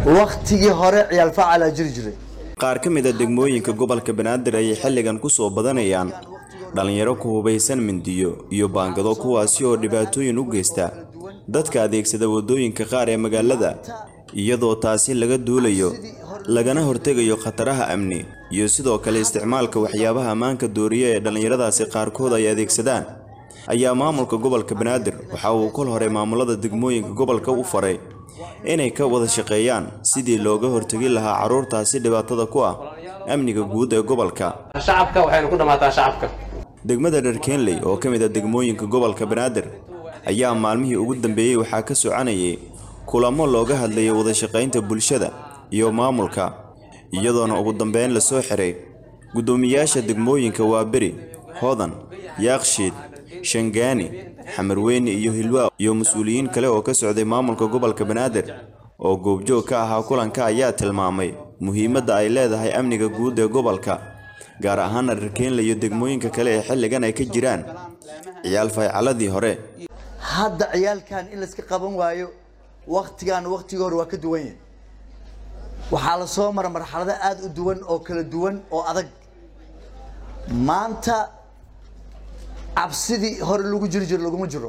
waktigii hore ciyaal facalaa jiri jiray qaar ka mid a degmooyinka gobolka banaadir ayay xilligan ku soo badanayaan dhallinyaro ku hubaysan mindiyo iyo baangado kuwaasi oo dhibaatooyin u geysta dadka adeegsada waddooyinka qaar ee magaalada iyadoo taasi laga duulayo lagana hortegayo khataraha amni iyo sidoo kale isticmaalka waxyaabaha ammaanka dooriya ee dhallinyaradaasi qaarkood ay adeegsadaan ayaa maamulka gobolka banaadir waxa uu kol hore maamulada degmooyinka gobolka u faray inay ka wada shaqeeyaan sidii looga hortegi lahaa carruurtaasi dhibaatada ku ah amniga guud ee gobolka shacabka waxaynu ku dhammaataa shacabka degmada dharkeenley oo ka mid a degmooyinka gobolka banaadir ayaa maalmihii ugu dambeeyey waxaa ka soconayay kulamo looga hadlayay wadashaqaynta bulshada iyo maamulka iyadoona ugu dambeyn lasoo xiray guddoomiyaasha degmooyinka waaberi hodan yaakshiid shangaani xamarweyne iyo hilwaa iyo mas-uuliyiin kale oo ka socday maamulka gobolka banaadir oo goobjoog ka ahaa kulanka ayaa tilmaamay muhiimadda ay leedahay amniga guud ee gobolka gaar ahaana dharkeenle iyo degmooyinka kale ee xilligan ay ka jiraan ciyaal faycaladii hore hadda ciyaalkan in layska qaban waayo waktigan waktigii hore waa ka duwan yahay waxaa la soo mara marxalado aada u duwan oo kala duwan oo adag maanta cabsidii hore lagu jiri jiro laguma jiro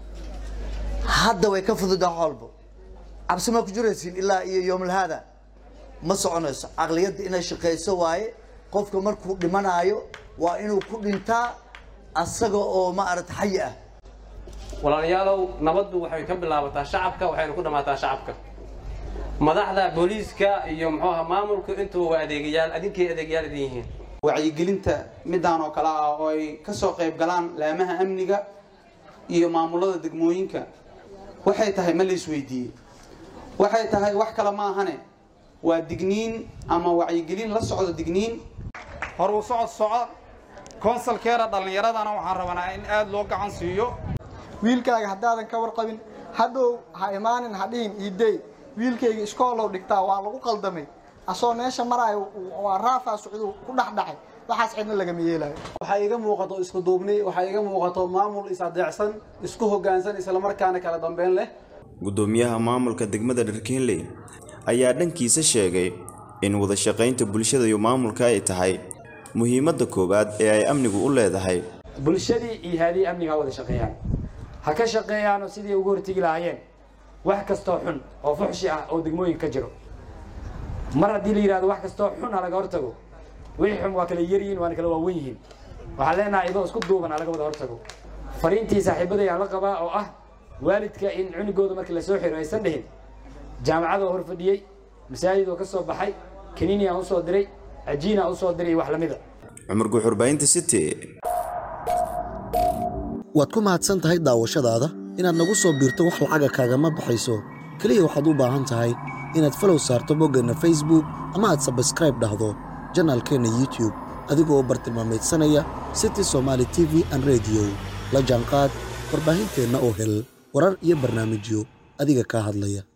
hadda way ka fududaa xoolbo cabsi maa ku jiraysiin ilaa iyo yoomulhaada ma soconayso caqliyadda inay shaqayso waaye qofka markuu dhimanaayo waa inuu ku dhintaa asaga oo maarata xayi ah walaalayaalow nabaddu waxay ka bilaabataa shacabka waxaynu ku dhammaataa shacabka madaxda booliiska iyo muxuu aha maamulku intuba waa adeegayaal adinkay adeegayaal idin yihiin wacyigelinta midaan oo kale ah oo ay ka soo qayb galaan laamaha amniga iyo maamulada degmooyinka waxay tahay ma la isweydiiyey waxay tahay wax kale ma ahane waa digniin ama wacyigelin la socdo digniin hor uu socod soco konsalkeera dhallinyaradana waxaan rabanaa in aada loo gacan siiyo wiilkaaga haddaadan ka warqabin hadhow ha imaanin ha dhihin iidey wiilkayga iskoolow dhigtaa waa lagu qaldamay asoo meesha maraayo waa raafaa socduu ku dhexdhacay waxaas cidna lagama yeelayo waxaa iga muuqato isku duubni waxaa iga muuqato maamul is-adeecsan isku hoggaansan islamarkaana kala dambeyn leh guddoomiyaha maamulka degmada dharkeenley ayaa dhankiisa sheegay in wadashaqaynta bulshada iyo maamulka ay tahay muhiimadda koowaad ee ay amnigu u leedahay bulshadii iyo haadii amniga ha wada shaqeeyaan ha ka shaqeeyaanoo sidii ugu hortegi lahaayeen wax kastoo xun oo fuxshi ah oo degmooyinka ka jiro mar haddii la yidhahdo wax kastoo xun ha laga hortago wixii xun waa kala yaryihiin waana kala waawen yihiin waxaan leenahay idoo isku duuban ha laga wada hortago fariintii saaxiibaday aan la qabaa oo ah waalidka in cunigooda markii lasoo xiro aysan dhihin jaamacadoo hor fadhiyey masaajidoo ka soo baxay kaniini aan usoo diray cajiin aan usoo diray iyo wax lamida cumar guxurbaynta city waad ku mahadsan tahay daawashadaada inaad nagu soo biirto wax lacaga kaagama baxayso keliya waxaad u baahan tahay inaad falow saarto boggeenna facebook ama aad sabskraib dhahdo janaalkeenna youtube adigoo bartilmaamaydsanaya city somaali t v an rediyo la jaanqaad warbaahinteenna oo hel warar iyo barnaamijyo adiga kaa hadlaya